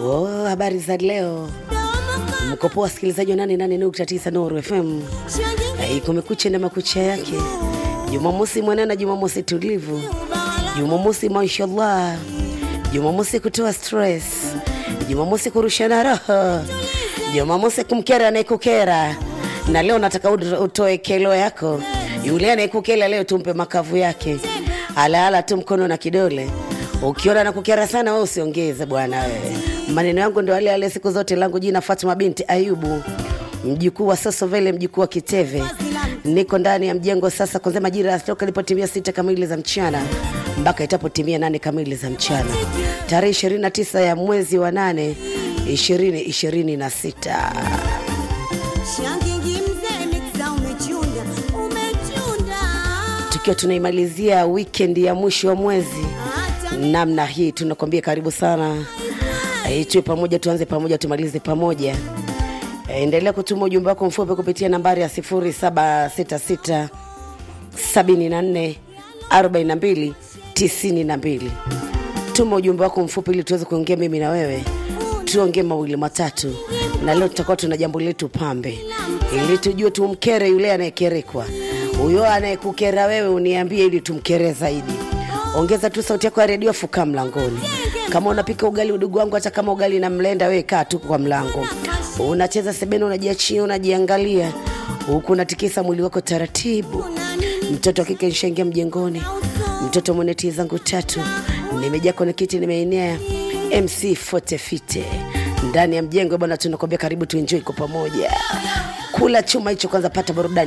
Oh, habari za leo. Mko poa wasikilizaji wa 88.9 Nuru FM. Hey, kumekucha na makucha yake. Jumamosi mwanana, Jumamosi tulivu, Jumamosi mashallah, Jumamosi kutoa stress, Jumamosi kurushana roho, Jumamosi kumkera anayekukera. Na leo nataka utoe kelo yako, yule anayekukela leo tumpe makavu yake, alaala tu mkono na kidole. Ukiona nakukera sana, wewe usiongeze bwana wewe. Maneno yangu ndio yale yale siku zote. Langu jina Fatuma binti Ayubu, mjukuu wa Sosovele, mjukuu wa Kiteve. Niko ndani ya mjengo sasa kuanzia majira ya toka ilipotimia sita kamili za mchana mpaka itapotimia nane kamili za mchana, tarehe 29 ya mwezi wa nane 2026. Tukiwa tunaimalizia weekend ya mwisho wa mwezi namna hii, tunakwambia karibu sana e, tuwe pamoja, tuanze pamoja, tumalize pamoja. E, endelea kutuma ujumbe wako mfupi kupitia nambari ya 0766 74 42 92. Tuma ujumbe wako mfupi ili tuweze kuongea mimi na wewe, tuongee mawili matatu, na leo tutakuwa tuna jambo letu pambe, ili tujue tumkere yule anayekerekwa. Huyo anayekukera wewe uniambie, ili tumkere zaidi. Ongeza tu sauti yako ya redio, fuka mlangoni. Kama unapika ugali, udugu wangu, hata kama ugali na mlenda, wewe kaa tu kwa mlango. Unacheza sebene, unajiachia, unajiangalia huku unatikisa mwili wako taratibu. Mtoto wa kike nishaingia mjengoni, mtoto mwenye tii zangu tatu, nimejaa kwenye kiti, nimeenea MC Fotefite ndani ya mjengo bwana. Tunakwambia karibu, tuenjoy kwa pamoja. Kula chuma hicho kwanza, pata burudani.